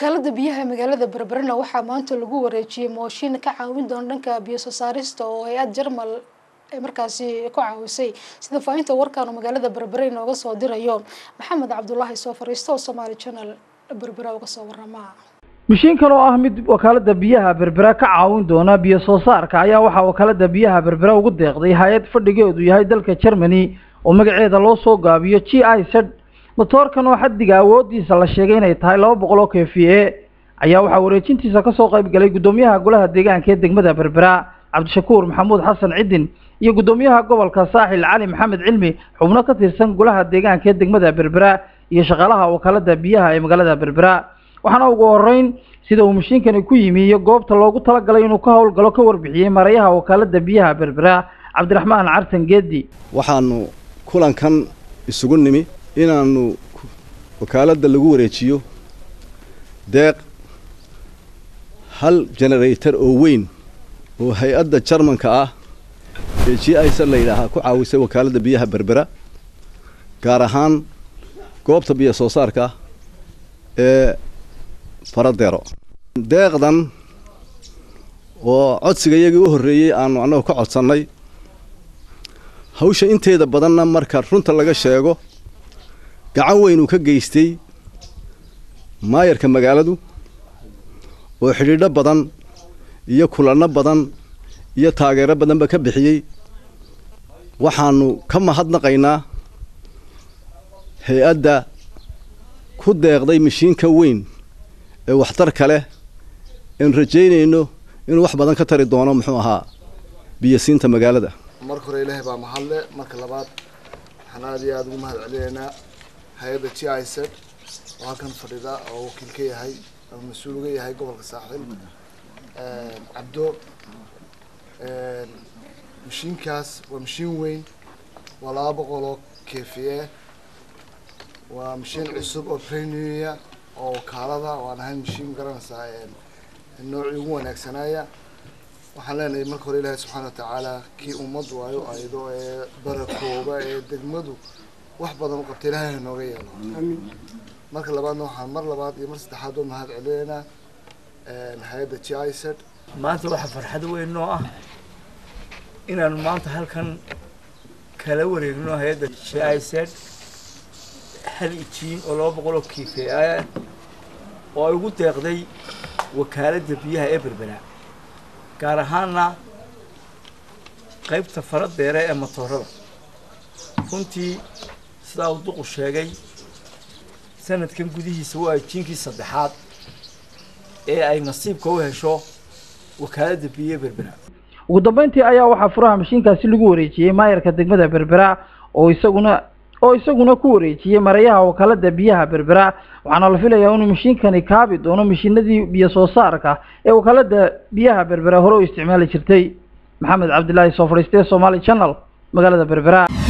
wakaalada biyaha magaalada berberena waxaa maanta lagu wareejiyey mooshin ka caawin doona dhanka biyo soo saarista oo hay-ad jarmal ay markaasi ku caawisay sida faahinta warkan oo magaalada berbere inooga soo dirayo maxamed cabdulaahi soo fariista oo somaali channel berbere uga soo warama mishiinkan oo ah mid wakaalada biyaha berbera ka caawin doona biyo soo saarka ayaa waxaa wakaalada biyaha berbera ugu deeqday hay-ad fadhigeedu yahay dalka germany oo magaceeda loo soo gaabiyo g i z motoorkan oo xaddiga awoodiisa la sheegay inay tahay laba boqol oo k v a ayaa waxaa wareejintiisa kasoo qayb galay guddoomiyaha golaha deegaanka ee degmada berbera cabdishakuur maxamuud xasan cidin iyo guddoomiyaha gobolka saaxil cali maxamed cilmi xubno ka tirsan golaha deegaanka ee degmada berbera iyo shaqaalaha wakaalada biyaha ee magaalada berbera waxaana ugu horeyn sida uu mashiinkani ku yimi iyo goobta loogu talagalay inuu ka howlgalo ka warbixiyey marayaha wakaalada biyaha berbera cabdiraxmaan cartan geedi waxaanu kulankan isugu nimi inaanu wakaaladda lagu wareejiyo deeq hal generator oo weyn oo hay-adda jarmanka ah ee g i s la yidhaahaa ku caawisay wakaaladda biyaha berbera gaar ahaan goobta biyo soo saarka ee faradero deeqdan oo codsiga iyagii u horreeyey aanu annagu ka codsannay hawsha inteeda badanna marka runta laga sheego gacan weyn uu ka geystay maayarka magaaladu oo xidhiidho badan iyo kulanno badan iyo taageero badanba ka bixiyey waxaanu ka mahadnaqaynaa hay-adda ku deeqday mashiinka weyn ee waxtarka leh eenu rajaynayno inuu wax badan ka tari doono muxuu ahaa biyasiinta magaalada marka hore ilaahay baa mahadle marka labaad waxaan aada iyo aada ugu mahad celinaynaa hay-adda g i z oo halkan fadhida oo wakiil ka yahay oo mas-uul uga yahay gobolka saaxiil cabdo mashiinkaas waa mashiin weyn waa laba boqol oo k v a waa mashiin cusub oo premia oo wakaalada waan ahayn mashiin garanaysaa noocii ugu wanaagsanaya waxaan leenahay marka hore ilaahay subxaana watacaala kii ummad waayo aydo ee barakooba ee degmadu wax badan u qabta ilaahay nooga yeelo marka labaadna waxaan mar labaad iyo mar saddexaad oo mahad celinaynaa hay-adda g i z maanta waxaa farxad weyn noo ah inaanu maanta halkan kala wareegno hay-adda g i z hal ijiin oo laba boqol oo k v a oo ay ugu deeqday wakaaladda biyaha ee berbera gaar ahaana qaybta faradeere ee matoorada runtii sidaa uu duqu sheegay sanadkan gudihiisa waa jiinkii saddexaad ee ay nasiibka u hesho wakaaladda biyaha berbera ugu dambeyntii ayaa waxaa furaha mashiinkaasi lagu wareejiyey maayarka degmada berbera oo isaguna oo isaguna ku wareejiyey marayaha wakaalada biyaha berbera waxaana la filayaa inuu mashiinkani kaabi doono mashiinadii biyo soo saarka ee wakaalada biyaha berbera hore u isticmaali jirtay maxamed cabdilaahi soo fadhiistee somaali channel magaalada berbera